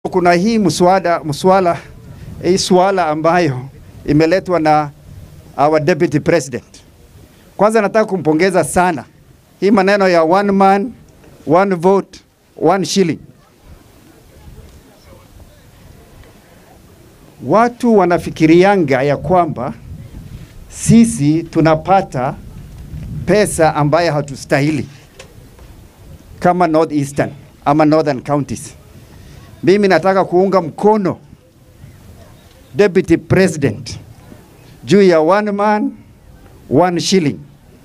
Kuna hii mswada mswala hii swala ambayo imeletwa na our deputy president. Kwanza nataka kumpongeza sana hii maneno ya one man one vote one shilling. Watu wanafikirianga ya kwamba sisi tunapata pesa ambayo hatustahili kama North Eastern ama Northern counties. Mimi nataka kuunga mkono Deputy President juu ya one man one shilling,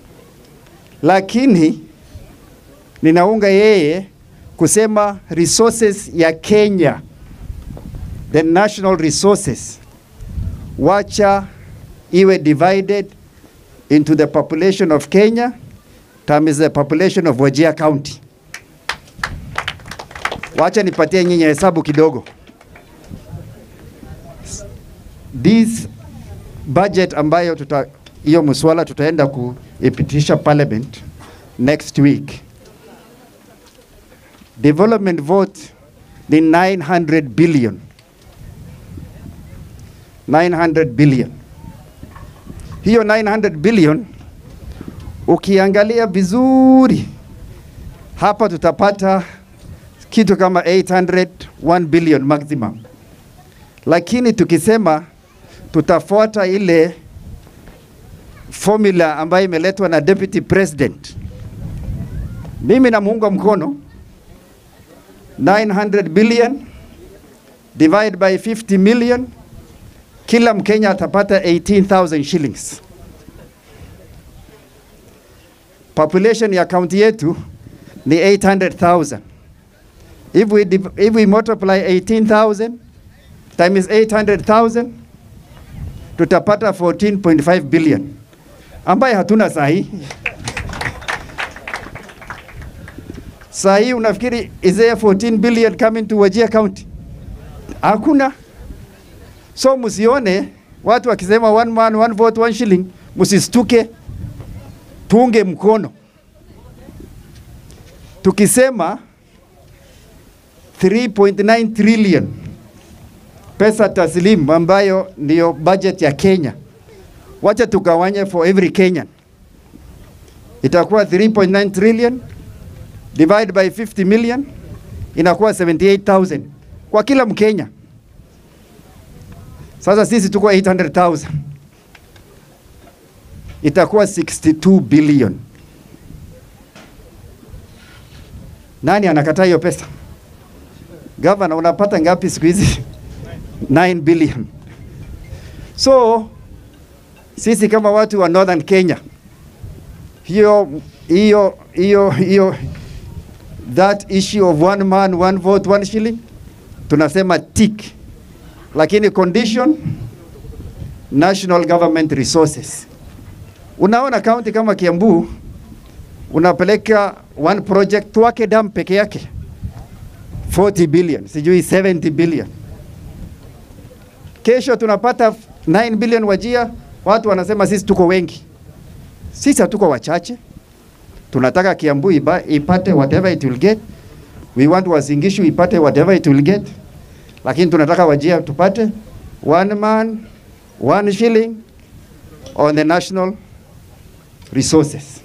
lakini ninaunga yeye kusema resources ya Kenya, the national resources, wacha iwe divided into the population of Kenya times the population of Wajir County. Wacha nipatie nyinyi hesabu kidogo. This budget ambayo tuta hiyo mswala tutaenda kuipitisha parliament next week. Development vote ni 900 billion. 900 billion. Hiyo 900 billion ukiangalia vizuri hapa tutapata kitu kama 800 1 billion maximum, lakini tukisema tutafuata ile formula ambayo imeletwa na deputy president, mimi namuunga mkono 900 billion divide by 50 million, kila Mkenya atapata 18,000 shillings. Population ya kaunti yetu ni 800,000. If we, div- if we multiply 18,000 times 800,000 tutapata 14.5 billion ambaye hatuna sahi. Sahi unafikiri is there 14 billion coming to Wajir County? Hakuna. So msione watu wakisema one man one vote one shilling, msistuke, tuunge mkono. Tukisema 3.9 trillion pesa taslim ambayo ndiyo budget ya Kenya, wacha tugawanye for every Kenyan, itakuwa 3.9 trillion divide by 50 million inakuwa 78,000 kwa kila Mkenya. Sasa sisi tuko 800,000 itakuwa 62 billion. Nani anakataa hiyo pesa? Gavana, unapata ngapi siku hizi? 9 billion. So sisi kama watu wa Northern Kenya, hiyo hiyo hiyo hiyo that issue of one man one vote one shilling tunasema tick, lakini condition national government resources. Unaona county kama Kiambu unapeleka one project Twake Dam peke yake 40 billion, sijui 70 billion. Kesho tunapata 9 billion Wajia, watu wanasema sisi tuko wengi. Sisi hatuko wachache, tunataka Kiambu iba, ipate whatever it will get. We want Uasin Gishu ipate whatever it will get, lakini tunataka Wajia tupate one man one shilling on the national resources.